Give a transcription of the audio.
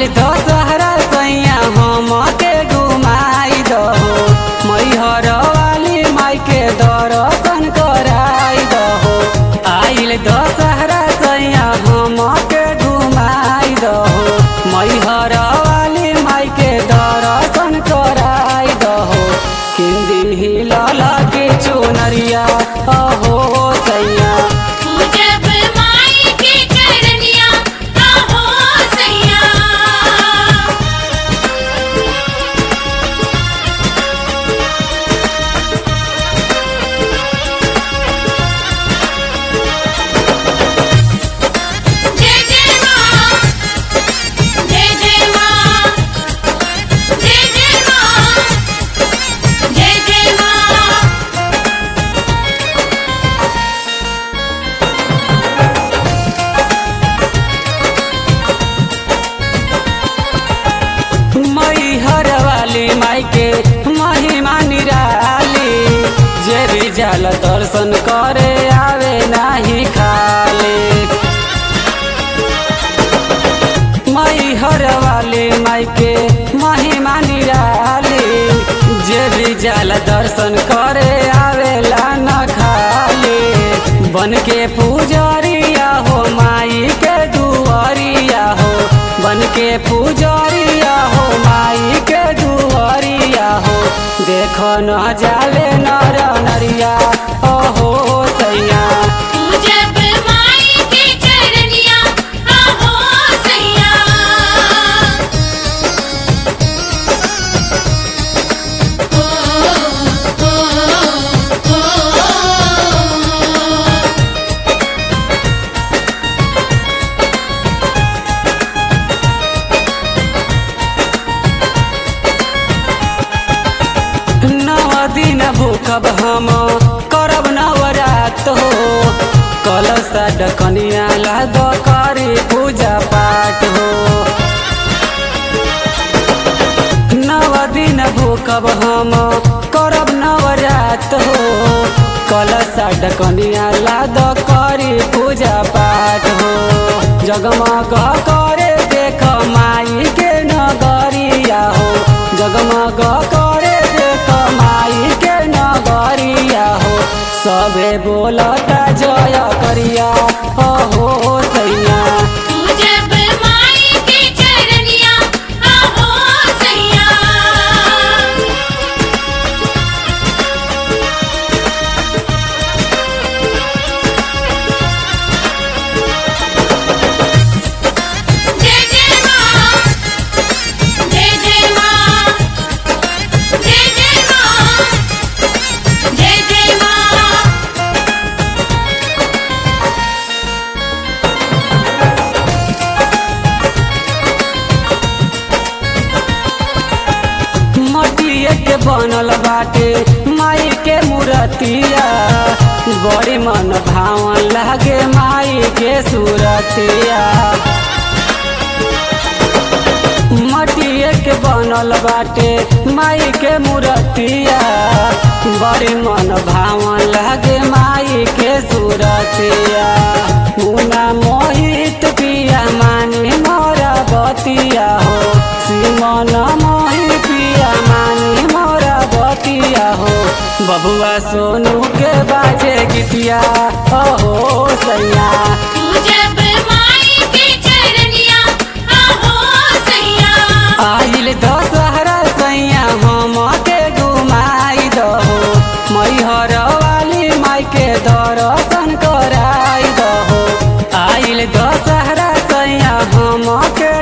दशहरा सैया हम के घुमाई दहो मैहर वाली माई के दर्शन कराई दहो आइल दशहरा सैया हम के घुमाई दहो मैहर वाली माई के दर्शन कराई दहो किंदी लाल के चुनरिया अहो सैया पूजब माई के चरनिया आहो सैया जय जय मां जय जय मां जय जय मां जय जय मां मैहर वाली माई के महिमा निराली जे भी जल दर्शन करे आवे नाही खाली मैहर वाली माई के महिमा निराली जे भी जल दर्शन करे आवेला न खाली बन के पुजरिया हो माई के दुआरिया हो बन के पुजरिया हो माई के दुआरिया हो देखो न जाले नर नरिया ओहो सैया पूजब माई के चरनिया आहो सैया ओ ओ ओ नव दिन भूखब हम करब नवरात हो कलश डकनिया लाद करी पूजा पाठ हो नव दिन भूखब हम करब नवरात हो कलश डकनिया लाद करी पूजा पाठ हो जगमग करे देख माई के नगरिया हो जगमग करे देख माई के नगरिया हो सबे बोलता जय करिया हो सैया पूजब माई के चरनिया आहो सैया जय जय मां जय जय मां जय जय मां जय जय मां मटिए के बनल बाटे माई के मूर्तिया बड़ी मन भावन लागे माई के सूरतिया मटिए के बनल बाटे माई के मूर्तिया बड़ी मन भावन लागे माई के सूरतिया मुना मोहित पिया मानी मोरा बतिया हो सिमन मोहि पिया मानी मोरा बतिया हो बबुआ सोनू के बाजे गीतिया ओहो सैया पूजब माई के चरनिया आहो सैया आइल दशहरा सैया हम के घुमाई दहो मैहर वाली माई के दर्शन कराई दहो आइल दशहरा सैया हम के